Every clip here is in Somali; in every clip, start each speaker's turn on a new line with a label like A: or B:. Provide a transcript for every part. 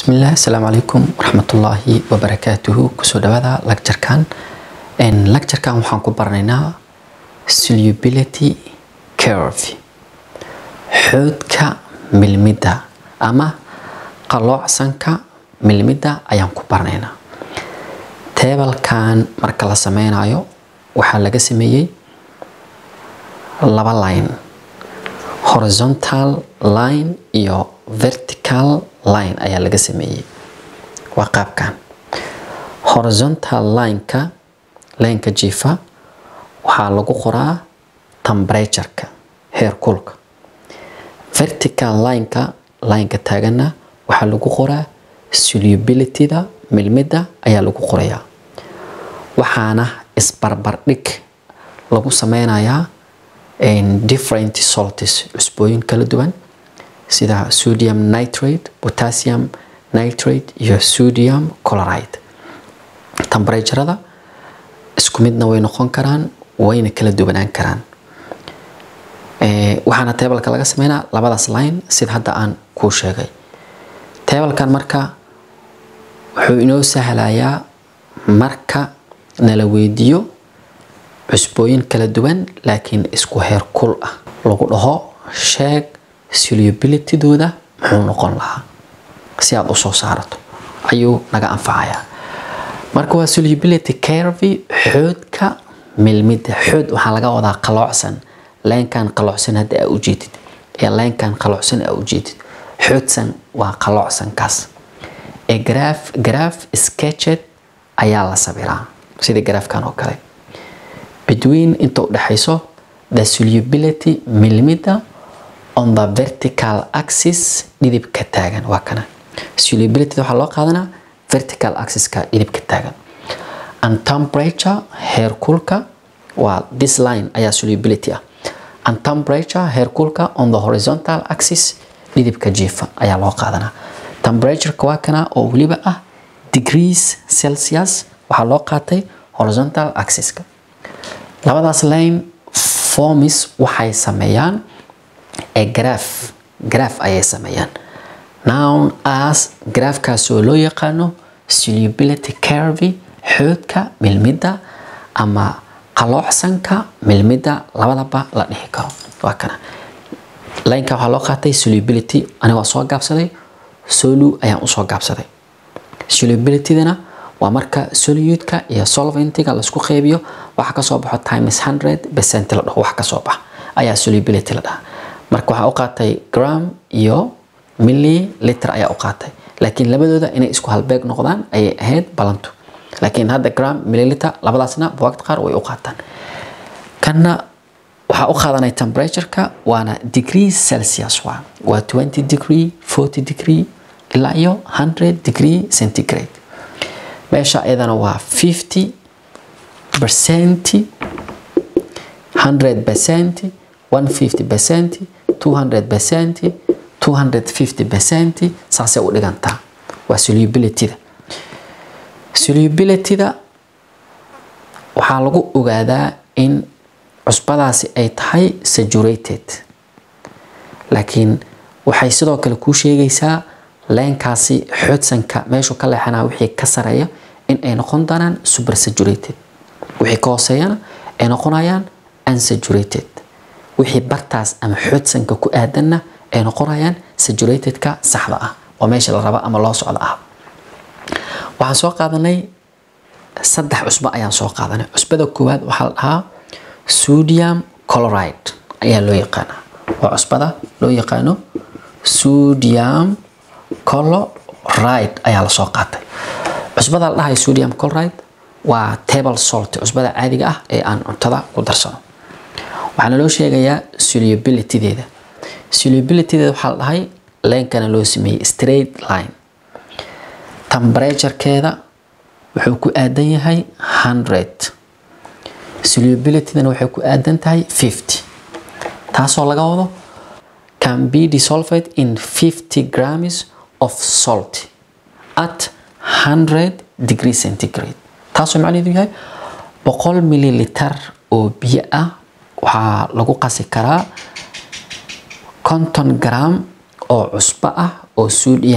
A: bismillaah asalaamu calaykum waraxmatullaahi wabarakaatuhu kusoo dhawaada lagjarkan lagjarkan waxaan ku baranaynaa solubility curve xoodka milmidda ama qaloocsanka milmidda ayaan ku baranaynaa teebalkan marka la sameynayo waxaa laga sameeyey laba line horizontal line iyo vertical line ayaa laga sameeyey waa qaabkan horizontal lineka lineka jifa waxaa lagu qoraa temperatureka heerkulka vertical lineka lineka taagana waxaa lagu qoraa solubilityda milmidda ayaa lagu qorayaa waxaana isbarbardhig lagu sameynayaa different salts cusbooyin kala duwan sida sodium nitrate potassium nitrate iyo sodium chloride temperaturada isku midna way noqon karaan wayna kala duwanaan karaan waxaana teebalka laga sameynaa labadaas line sida hadda aan kuu sheegay teebalkan marka wuxuu inoo sahlayaa marka nala weydiiyo cusbooyin kala duwan laakiin isku heer kul ah lagu dhaho sheeg solubilitydooda muxuu noqon lahaa si aad usoo saarato ayuu naga anfacayaa marka waa solubility curve xoodka milmidda xood waxaa laga wadaa qaloocsan leenkan qaloocsan hadda aa ujeedid ee leenkan qaloocsan aa ujeedid xoodsan waa qaloocsankaas ee graph graph sketched ayaa la sabiraa sida graafkan oo kale between inta udhexayso the solubility milmidda on the vertical axis dhidibka taagan waa kana solubility waxaa loo qaadanaa vertical axiska dhidibka taagan and temperature heerkulka waa this line ayaa solubility ah and temperature heerkulka on the horizontal axis dhidibka jiifa ayaa loo qaadanaa temperatureka waa kana oo weliba ah degrees celsius waxaa loo qaatay horizontal axiska labadaas line formis waxay sameeyaan ee graph graph ayay sameeyaan nown as graafkaasoo loo yaqaano solubility curve xoodka milmidda ama qaloocsanka milmidda labadaba la dhihi karo waa kana lineka waxaa loo qaatay solubility anigoo soo gaabsaday solu ayaan usoo gaabsaday solubilitydana waa marka soluyudka iyo solventiga laisku qeybiyo waxa kasoo baxo times hundred percent la dhaho wax kasoo bax ayaa solubility la dhahaa marka waxaa u qaatay gram iyo milliliter ayaa u qaatay laakiin labadooda inay isku halbeeg noqdaan ayay ahayd balantu laakiin hadda gram milliliter labadaasna buwaagta qaar way u qaataan kanna waxaa u qaadanay temperatureka waana degree celsius waa waa 20 degree 40 degree ilaa iyo 100 degree centigrade meesha iyadana waa 50 percent 100 percent 150 percent 200 percent 250 percent saasay u dhigantaa waa solubilityda solubilityda waxaa lagu ogaadaa in cusbadaasi ay tahay saturated laakiin waxay sidoo kale kuu sheegaysaa leenkaasi xoodsanka meeshuu ka leexanaa wixii ka sareeya in ay noqon doonaan super saturated wixii ka hooseeyana ay noqonayaan unsaturated wixii bartaas ama xoodsanka ku aadanna ay noqonayaan saturatedka saxda ah oo meesha la raba ama loo socdo ah waxaan soo qaadanay saddex cusbo ayaan soo qaadanay cusbada koowaad waxaa la dhahaa sodium chloride ayaa loo yaqaanaa waa cusbada loo yaqaano sodium chloride ayaa lasoo qaatay cusbada la dhahay sodium chloride waa table salt cusbada caadiga ah ee aan cuntada ku darsano waxaana loo sheegayaa solubilitydeeda solubilitydeeda waxaa la dhahay leenkana loo sameeyey straight line temperaturekeeda wuxuu ku aadan yahay 100 solubilitydana waxay ku aadan tahay 50 taasoo laga wado can be dissolved in 50 grams of salt at 100 degree centigrade taasoo macnaheedu yahay boqol mililiter oo biyo ah waxaa lagu qasi karaa konton gram oo cusbo ah oo sodium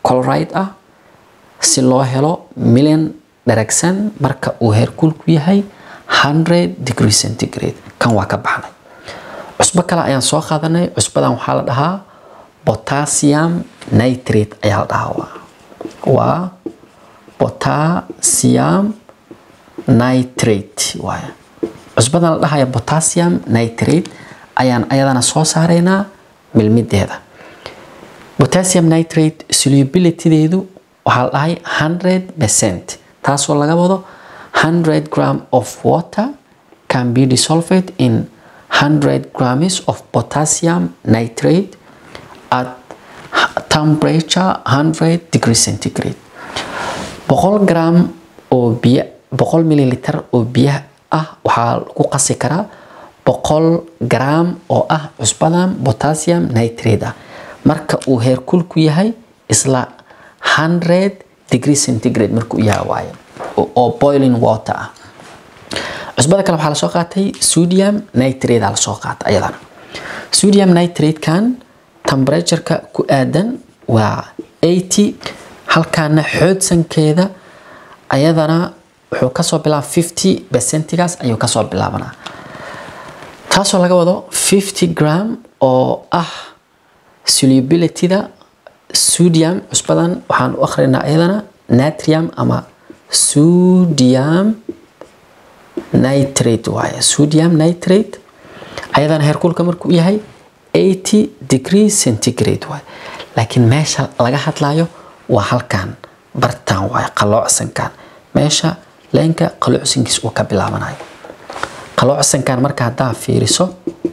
A: chloride ah si loo helo million dheragsan marka uu heerkulku yahay 100 degree centigrade kan waa ka baxnay cusbo kale ayaan soo qaadanay cusbadan waxaa la dhahaa potassium nitrate ayaa la dhahaa waa waa potassium nitrate waaye cusbadan la dhahaya potassium nitrate ayaan ayadana soo saaraynaa milmideeda potassium nitrate solubilitydeedu waxaa la dhahay 100 percent taasoo laga wado 100 gram of water can be dissolved in 100 grams of potassium nitrate at temperature 100 degree centigrade boqol gram oo biyo boqol mililiter oo biyaha ah waxaa lagu qasi karaa boqol gram oo ah cusbadan potassium nitrate ah marka uu heerkulku yahay isla 100 degree centigrade markuu yahay waaye oo boiling water ah cusbada kale waxaa lasoo qaatay sodium nitrate aa lasoo qaatay ayadana sodium nitrate kan temperatureka ku aadan waa 80 halkaana xoodsankeeda ayadana wuxuu kasoo bilaaba 50 percentigaas ayuu kasoo bilaabanaa taasoo laga wado 50 gram oo ah solubilityda sodium cusbadan waxaan u akhrinaa ayadana natrium ama sodium nitrate waaye sodium nitrate ayadana heerkulka markuu yahay 80 degree centigrade waaye laakiin meesha laga hadlayo waa halkan bartaan waaye qaloocsankan meesha leenka qaloocsankiis uu ka bilaabanayo qaloocsankan marka haddaa fiiriso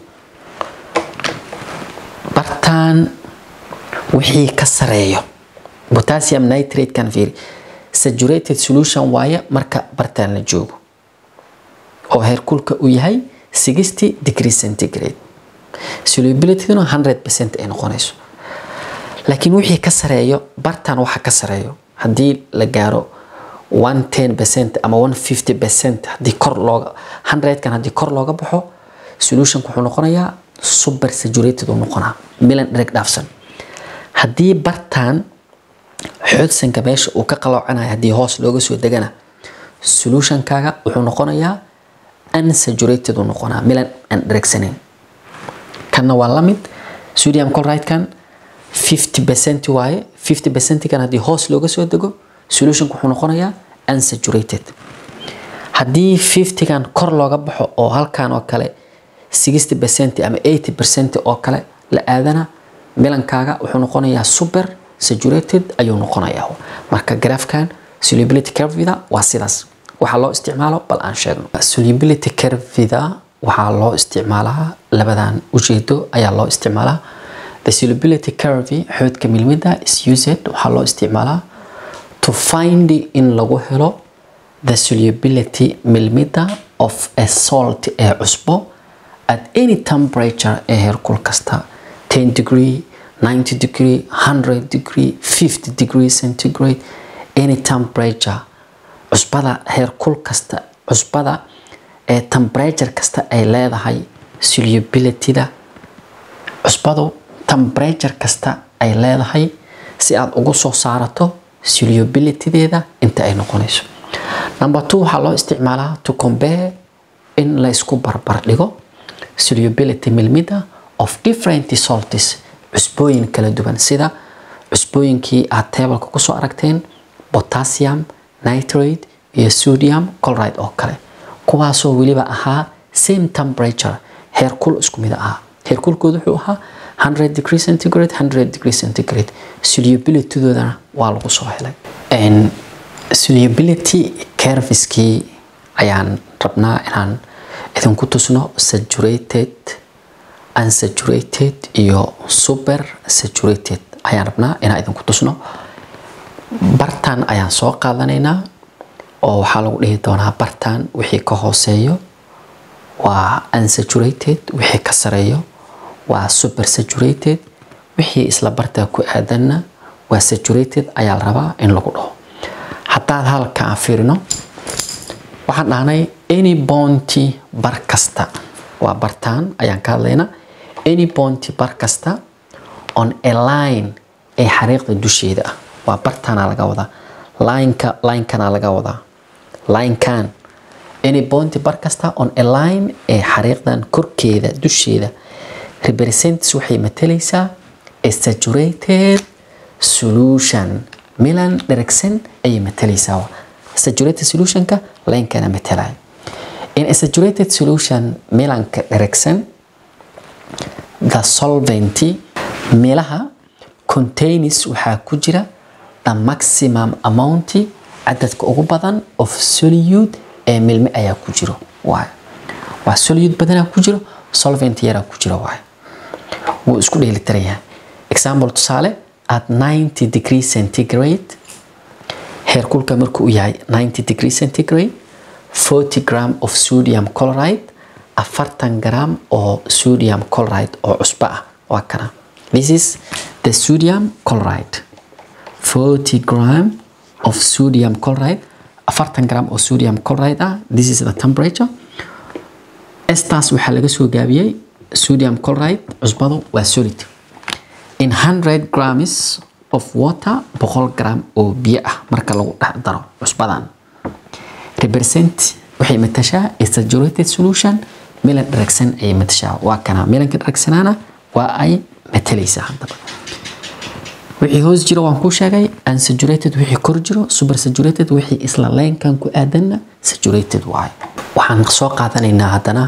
A: bartaan wixii ka sareeyo potassium nitrate kan fiiri saturated solution waaye marka bartaan la joogo oo heerkulka uu yahay 60 degree centigrade solubilityduna 100% ay noqonayso laakiin wixii ka sareeyo bartaan waxa ka sareeyo haddii la gaaro 110% ama 150% haddii kor looga 100 kan haddii kor looga baxo solutionku wuxuu noqonayaa super saturated uu noqonaa milan dhereg dhaafsan haddii bartaan xoodsanka meesha uu ka qaloocanayo haddii hoos looga soo degana solutionkaaga wuxuu noqonayaa unsaturated uu noqonaa milan aan dheregsaneyn kanna waa lamid sodium chloride kan 50% waaye 50% kan haddii hoos looga soo dego solutionku wuxuu noqonayaa unsaturated haddii 50 kan kor looga baxo oo halkan oo kale 60% ama 80% oo kale la aadana milankaaga wuxuu noqonayaa super saturated ayuu noqonayaa marka graafkan solubility curvida waa sidaas waxaa loo isticmaalo bal aan sheegno solubility curvida waxaa loo isticmaalaa labadan ujeedo ayaa loo isticmaalaa the solubility curve xoodka milmida is used waxaa loo isticmaalaa to find in lagu helo the solubility milmida of a salt ee cusbo at any temperature ee heerkul kasta 10 degree 90 degree 100 degree 50 degree centigrade any temperature cusbada heerkul kasta cusbada ee temperature kasta ay leedahay solubilityda cusbadu temperature kasta ay leedahay si aad ugu soo saarato solubilitydeeda inta ay noqonayso number two waxaa loo isticmaalaa to compare in la isku barbar dhigo solubility milmida of different salts cusbooyin kala duwan sida cusbooyinkii aad teebalka kusoo aragteen potassium nitrate iyo sodium chloride oo kale kuwaasoo weliba ahaa same temperature heerkul isku mid ahaa heerkulkooda wuxuu ahaa 100 degree centigrade 100 degree centigrade solubilitydoodana waa lagu soo helay solubility curveskii ayaan rabnaa inaan idinku tusno saturated unsaturated iyo super saturated ayaan rabnaa inaan idinku tusno bartaan ayaan soo qaadanaynaa oo waxaa lagu dhihi doonaa bartaan wixii ka hooseeyo waa unsaturated wixii ka sareeyo waa super saturated wixii isla bartaa ku aadanna waa saturated ayaa la rabaa in lagu dhaho haddaad halka aan fiirino waxaan dhahnay any bounty bar kasta waa bartaan ayaan ka hadlaynaa any bounty bar kasta on a line ee xariiqda dusheeda ah waa bartaana laga wadaa lineka linekana laga wadaa linekan any point bar kasta on a line ee xariiqdan korkeeda dusheeda represents waxay matalaysaa a saturated solution milan dheragsan ayay matalaysaa saturated solutionka linekana matalaya in a saturated solution milanka dheragsan the solvent meelaha contains waxaa ku jira the maximum amount cadadka ugu badan of solute ee milme ayaa ku jiro waay waa solute badanaa ku jiro solvent yaraa ku jiro waay wuu isku dheelitiran yahay example tusaale at 90 degree centigrade heerkulka markuu yahay 90 degree centigrade 40 gram of sodium chloride afartan gram oo sodium chloride oo cusbo ah waa kana this is the sodium chloride 40 gram of sodium chloride afartan gram oo sodium chloride ah this is the temperature estas waxaa laga soo gaabiyey sodium chloride cusbadu waa solid in 100 grams of water boqol gram oo biyo ah marka lagu dhex daro cusbadan represent waxay matashaa a saturated solution milan dharagsan ayay matashaa waa kana milanka dharagsanaana waa ay matalaysaa haddaba wixii hoos jiro waan kuu sheegay unsaturated wixii kor jiro super saturated wixii isla leenkan ku aadanna saturated waayo waxaan soo qaadanaynaa haddana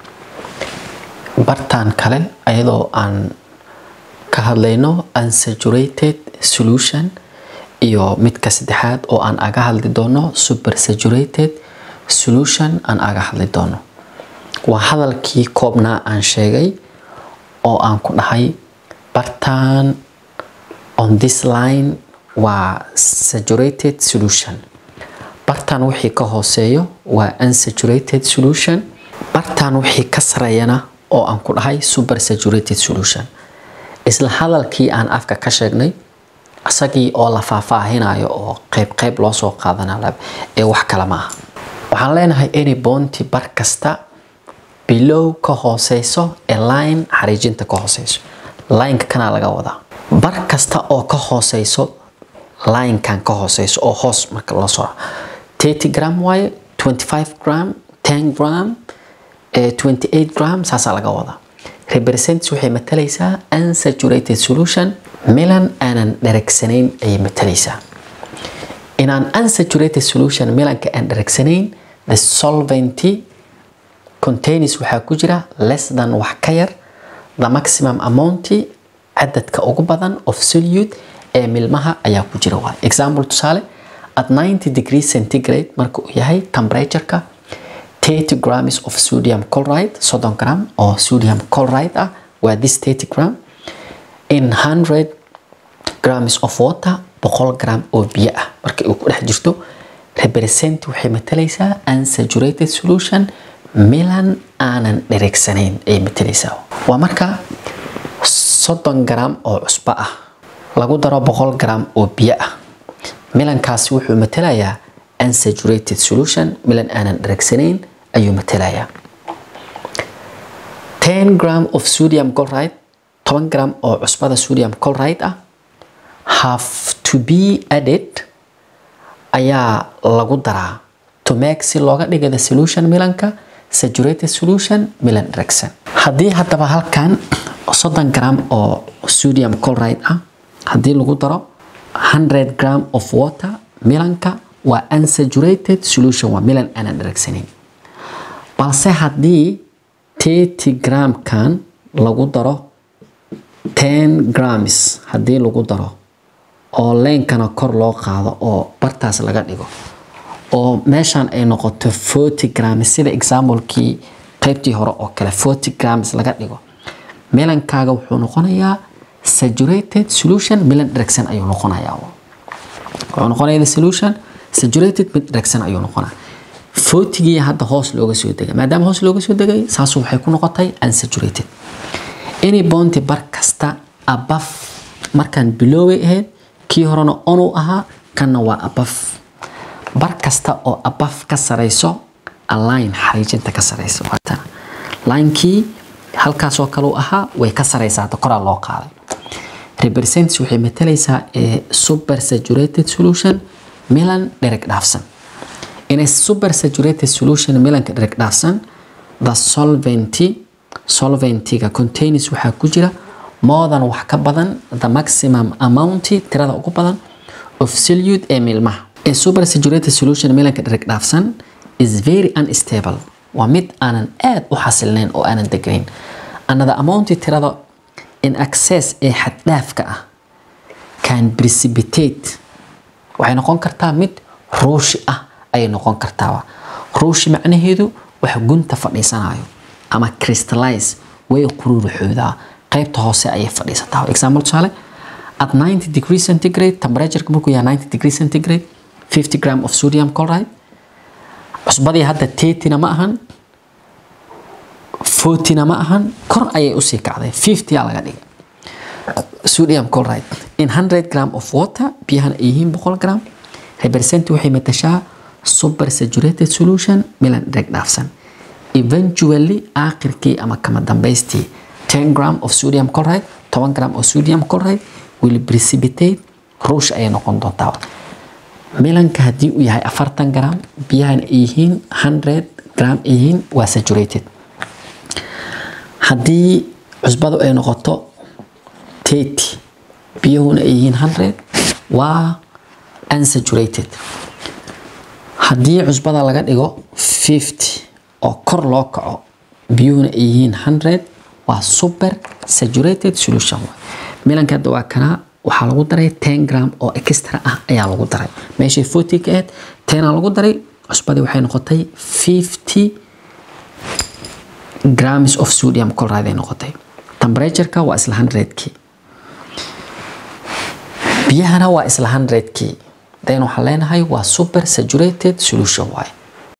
A: bartaan kale ayadoo aan ka hadlayno unsaturated solution iyo midka saddexaad oo aan aga hadli doono super saturated solution aan aga hadli doono waa hadalkii koobnaa aan sheegay oo aan ku dhahay bartaan on this line waa saturated solution bartaan wixii ka hooseeyo waa unsaturated solution bartaan wixii ka sareeyana oo aan ku dhahay super saturated solution isla hadalkii aan afka ka sheegnay isagii oo la faahfaahinayo oo qayb qayb loo soo qaadana ee wax kale ma aha waxaan leenahay any bounty bar kasta bilow ka hooseyso ee line xariijinta ka hooseyso lineka kana laga wadaa bar kasta oo ka hooseyso linekan ka hooseyso oo hoos marka loo soo 30 gram waaye 25 gram 10 gram 28 gram saasaa laga wadaa represents waxay matalaysaa unsaturated solution milan aanan dharagsanayn ayay matalaysaa inaan unsaturated solution milanka aan dharagsanayn the solvent contains waxaa ku jira less than wax ka yar the maximum amount cadadka ugu badan of solute ee milmaha ayaa ku jira waay example tusaale at 90 degree centigrade marka uu yahay temperatureka 30 grams of sodium chloride soddon gram oo sodium chloride ah waa this 30 gram in 100 grams of water boqol gram oo biyo ah marka uu ku dhex jirto represent waxay matalaysaa unsaturated solution milan aanan dhereegsanayn ayay matalaysaa waa marka soddon gram oo cusbo ah lagu daro boqol gram oo biyo ah milankaasi wuxuu matalayaa unsaturated solution milan aanan dhereegsanayn ayuu matalayaa 10 gram of sodium chloride 10 gram oo cusbada sodium chloride ah have to be added ayaa lagu daraa to make si looga dhiga the solution milanka saturated solution milan dheregsan haddii haddaba halkan soddon gram oo sodium chloride ah haddii lagu daro 100 gram of water milanka waa unsaturated solution waa milan aanan dheregsanayn balse haddii 30 gramkan lagu daro 10 grams haddii lagu daro oo leenkana kor loo qaado oo bartaas laga dhigo oo meeshan ay noqoto 40 grams sida examplekii qaybtii hore oo kale 40 grams laga dhigo milankaaga wuxuu noqonayaa saturated solution milan dheregsan ayuu noqonayaa wuxuu noqonayaa solution saturated mid dheregsan ayuu noqonaa fortigii hadda hoos looga soo degay maadaama hoos looga soo degay saasu waxay ku noqotay unsaturated any bounty bar kasta above markaan bilooway ahayd kii horena onuu ahaa kanna waa above bar kasta oo above ka sareyso aline xariijinta ka sareyso linekii halkaasoo kale u ahaa way ka sareysaa hadda koraa loo qaaday represents waxay matalaysaa a super saturated solution milan dhereg dhaafsan in a super saturated solution milanka dhereg dhaafsan the solventy solventiga contains waxaa ku jira more than wax ka badan the maximum amount tirada ugu badan of solute ee milmaha a super saturated solution milanka dhereg dhaafsan is very unstable waa mid aanan aad u xasilnayn oo aanan degnayn another amount tirada in access ee xaddhaafka ah can precipitate waxay noqon kartaa mid ruushi ah ayay noqon kartaa ruushi macnaheedu wax gunta fadhiisanayo ama crystallize way quruuruxoodaa qaybta hoose ayay fadhiisataa example tusaale at 90 degree centigrade temperature markuu yahay 90 degree centigrade 50 gram of sodium chloride cusbadii hadda tetina ma ahan fortina ma ahan kor ayay usii kacday 50 aa laga dhigay sodium chloride in 100 gram of water biyahana ay yihiin 100 gram represent waxay matashaa super saturated solution milan dheg dhaafsan eventually aakhirkii ama kama dambaystii 10 gram of sodium chloride 10 gram of sodium chloride will precipitate ruush ayay noqon doontaa milanka haddii uu yahay afartan gram biyahana ay yihiin 100 gram ay yihiin waa saturated haddii cusbadu ay noqoto 30 biyahuna ay yihiin 100 waa unsaturated haddii cusbada laga dhigo 50 oo kor loo kaco biyuhuna ay yihiin 100 waa super saturated solution milanka hadda waa kanaa waxaa lagu daray 10 gram oo extra ah ayaa lagu daray meeshay 40 ka ahayd 10 aa lagu daray cusbadii waxay noqotay 50 grams of sodium chloride ay noqotay temperatureka waa isla 100kii biyahana waa isla 100kii then waxaan leenahay waa super saturated solution waaye